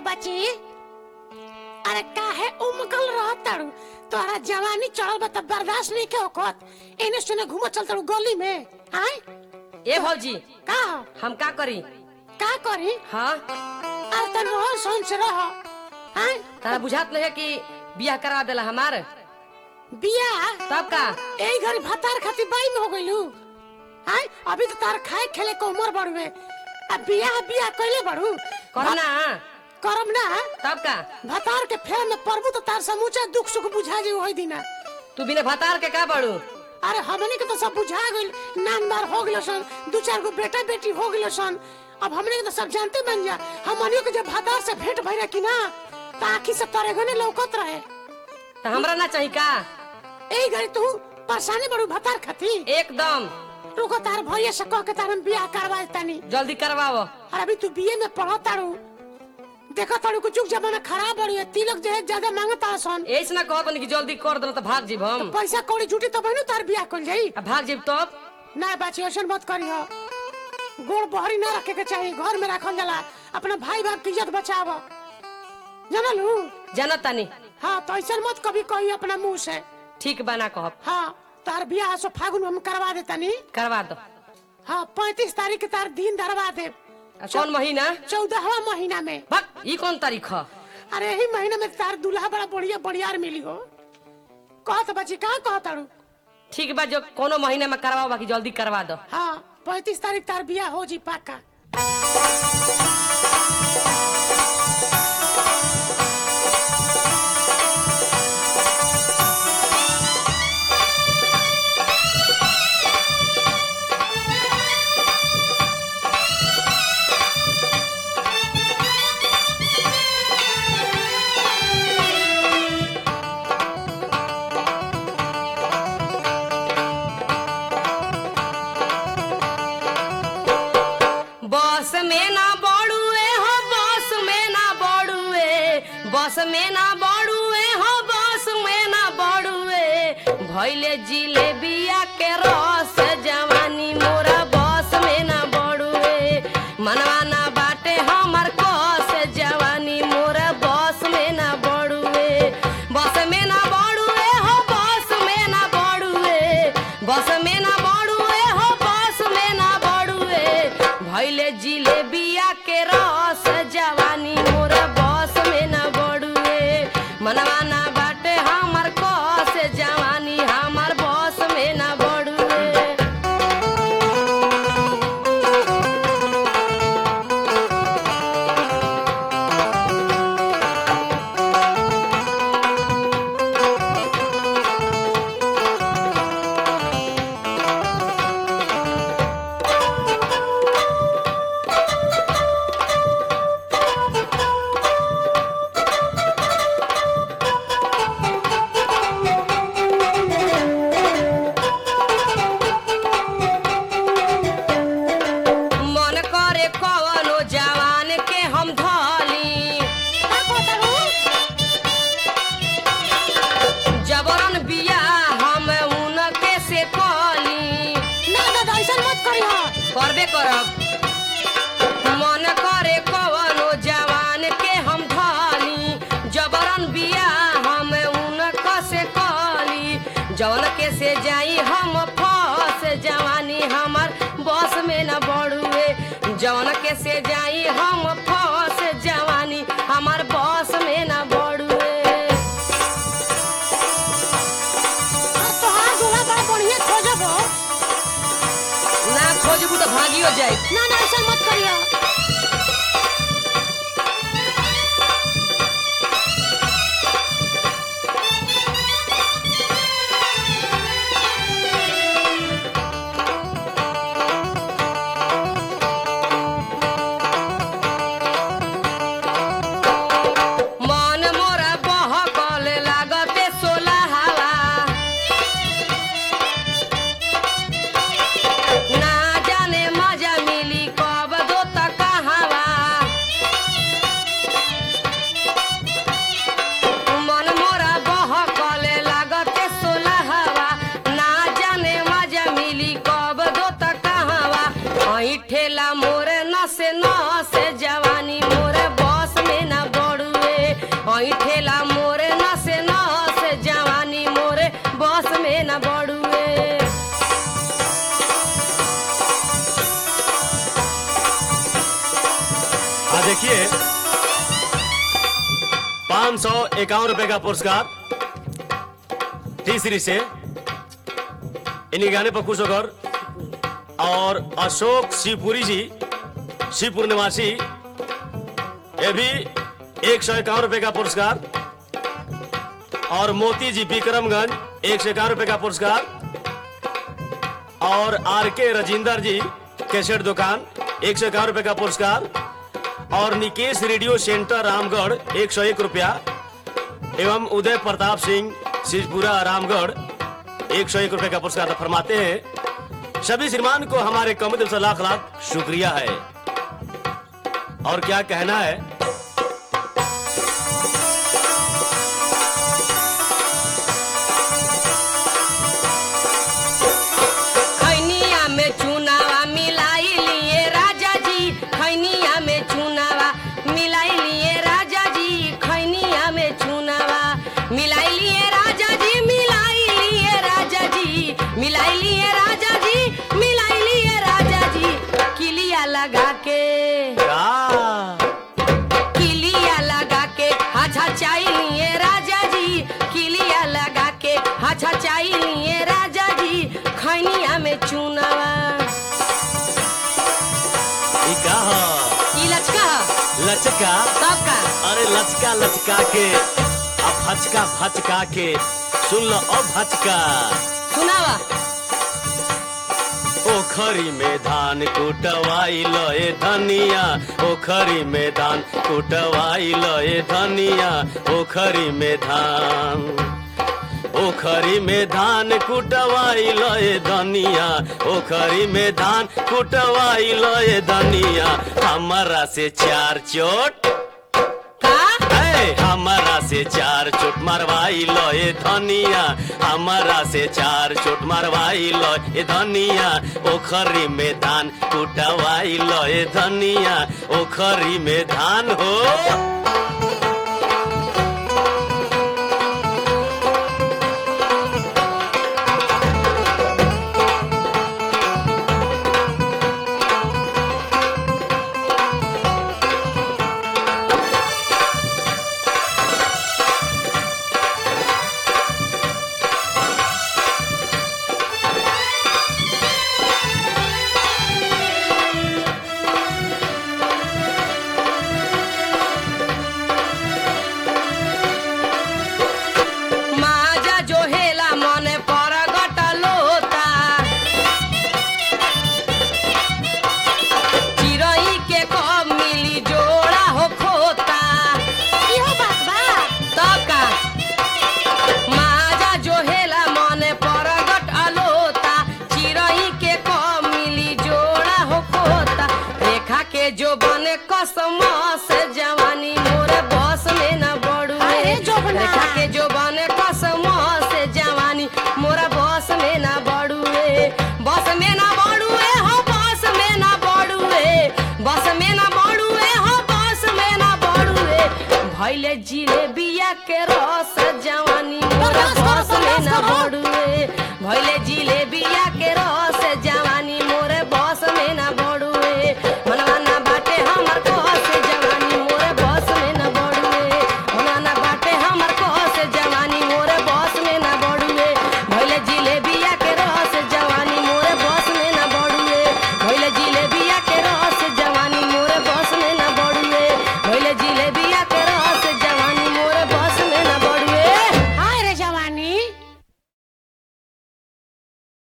बची अरे काहे उमकल रहत तारू तोरा जवानी चढ़ल बा त बर्दाश्त नहीं के होकत एने सुने घूमत चल तारू गली में आय ए भौजी का हो? हम का करी का करी हाँ अरे तन रोहन सोन से रह आय तारा बुझात नहीं है कि बियाह करा देला हमार बिया तब का एही घरी भतार खातिर बाई में हो गइलू आय अभी तो तार खाए खेले के उम्र बढ़वे अब बिया बिया कइले बड़ू करो ना करम ना तब का भतार के फेर में परबू तो तार समूचा दुख सुख बुझा जी होई दिना तू बिना भतार के का बड़ू अरे हमने के तो सब बुझा गइल नान बार हो गइल सन दू चार गो बेटा बेटी हो गइल सन अब हमने के तो सब जानते बन जा हमनियो के जब भतार से भेंट भइरा कि ना त आखी से तारे गने लौकत रहे तो हमरा ना चाही का एही घड़ी तू परेशानी बड़ू भतार खातिर एकदम रुको तार भैया से कह के तार हम बियाह करवा देतानी जल्दी करवाओ और अभी तू बीए में पढ़ो तारू देखा तारू कुछ जमाना खराब बड़ी है तिलक जो है ज्यादा मांगता सन ऐसे ना कहत नहीं कि जल्दी कर देना तो भाग जीब हम पैसा कौड़ी जुटी तो बहनू तार बियाह कर जाई आ भाग जीब तब ना बाची ऐसा मत करियो गोड़ बहरी ना रखे के चाहिए घर में रखल जाला अपना भाई बाप की इज्जत बचाव जानलू जानत तानी हाँ तो ऐसा मत कभी कही अपना मुंह से ठीक बना कहब हाँ तार बियाह सो फागुन में हम करवा देतानी करवा दो हाँ पैंतीस तारीख के तार दिन धरवा दे आ कौन महीना चौदहवा महीना में भाग ई कौन तारीख है अरे यही महीने में तार दूल्हा बड़ा बढ़िया बढ़ियार मिली हो कहत बची कहाँ कहत अड़ू ठीक बा जो कोनो महीना में करवाओ बाकी जल्दी करवा दो हाँ पैंतीस तारीख तार बियाह हो जी पक्का बस में ना बड़ुए हो बस में ना बड़ुए बस में ना बड़ुए हो बस में ना बड़ुए भैले जिलेबिया के रस जवानी मोरा बस में ना बड़ुए मनवा ना बाटे हमर कस जवानी मोरा बस में ना बड़ुए बस में ना बड़ुए हो बस में ना बड़ुए बस में ना बड़ुए हो बस में ना बड़ुए भैले जिलेबिया के रस जवानी मोर बस में ना बड़ुए मनवा ना बाटे हमर कस जवानी हमर बस में ना बड़ुए मन करे कवनो जवान के हम धली का कहत अड़ू जबरन बिया हम उनके से कली ना दादा ऐसा मत करियो करबे करब मन करे कवनो जवान के हम धली जबरन बिया हम उनक से कली जवन के से जाई हम फस जवानी हमर बस में न बढ़ुए जवन के से जाई हम फस जवानी हमर बस में न बढ़ुए अब तोहार दूल्हा बड़ा बढ़िया खोजब हो ना खोजबू तो भागियो जाए ना ना ऐसा मत करियो देखिए पाँच सौ इक्यावन रुपए का पुरस्कार तीसरी से इन्हीं गाने पर खुश होकर और अशोक शिवपुरी जी शिवपुर निवासी ये भी एक सौ इक्यावन रुपए का पुरस्कार और मोती जी विक्रमगंज एक सौ इक्यावन रुपए का पुरस्कार और आर के राजिंदर जी कैसेट दुकान एक सौ इक्यावन रुपए का पुरस्कार और निकेश रेडियो सेंटर रामगढ़ एक सौ एक रुपया एवं उदय प्रताप सिंह सिजपुरा रामगढ़ एक सौ एक रुपए का पुरस्कार फरमाते हैं सभी श्रीमान को हमारे कम दिल से लाख लाख शुक्रिया है और क्या कहना है खैनिया में चुनावा मिलाई लिए राजा जी खैनिया में चुनावा मिलाई लिए राजा जी खैनिया में चुनावा मिलाई लिए राजा जी मिलाई लिए राजा जी मिलाई लिए राजा जी मिलाई लिए राजा जी किलिया लगा के क्या किलिया लगा के हाछा चाहिए राजा जी किलिया लगा के हाछा चाहिए राजा जी खैनिया में चुनावा ई का ह? ई लचका लचका तब का अरे लचका लचका के अब भचका भचका के सुन लो अब भचका सुनावा ओखरी में धान कुटवाई लए धनिया ओखरी में धान कुटवाई लए धनिया ओखरी में धान ओखरी में धान कुटवाई लए धनिया ओखरी में धान कुटवाई लए धनिया हमारा से चार चोट का ए, हमारा से चार चोट मरवाई लो ए धनिया हमारा से चार चोट मरवाई लो ए धनिया ओखरी में धान कुटवाई लो ए धनिया ओखरी में धान हो माजा जो हेला मने पर गटलोता चिरई के कब मिली जोड़ा हो खोता इहो बात बा तब का माजा जो हेला मने पर गटलोता चिरई के कब मिली जोड़ा हो खोता रेखा के जो बने कसम से जवानी मोरे बस में न बड़ू अरे जोबना। रेखा के जो बने कसम से जवानी मोरा बस में ना बड़ुए बस में ना बड़ुए हो बस में ना बड़ुए बस में ना बड़ुए हो बस में ना बड़ुए भैले जिलेबिया के रस जवानी मोरा बर्दाश्त करो, बस में ना बर्दाश्त करो। बड़ुए भैले जिलेबिया के रस जवानी मोरे बस में ना बड़ुए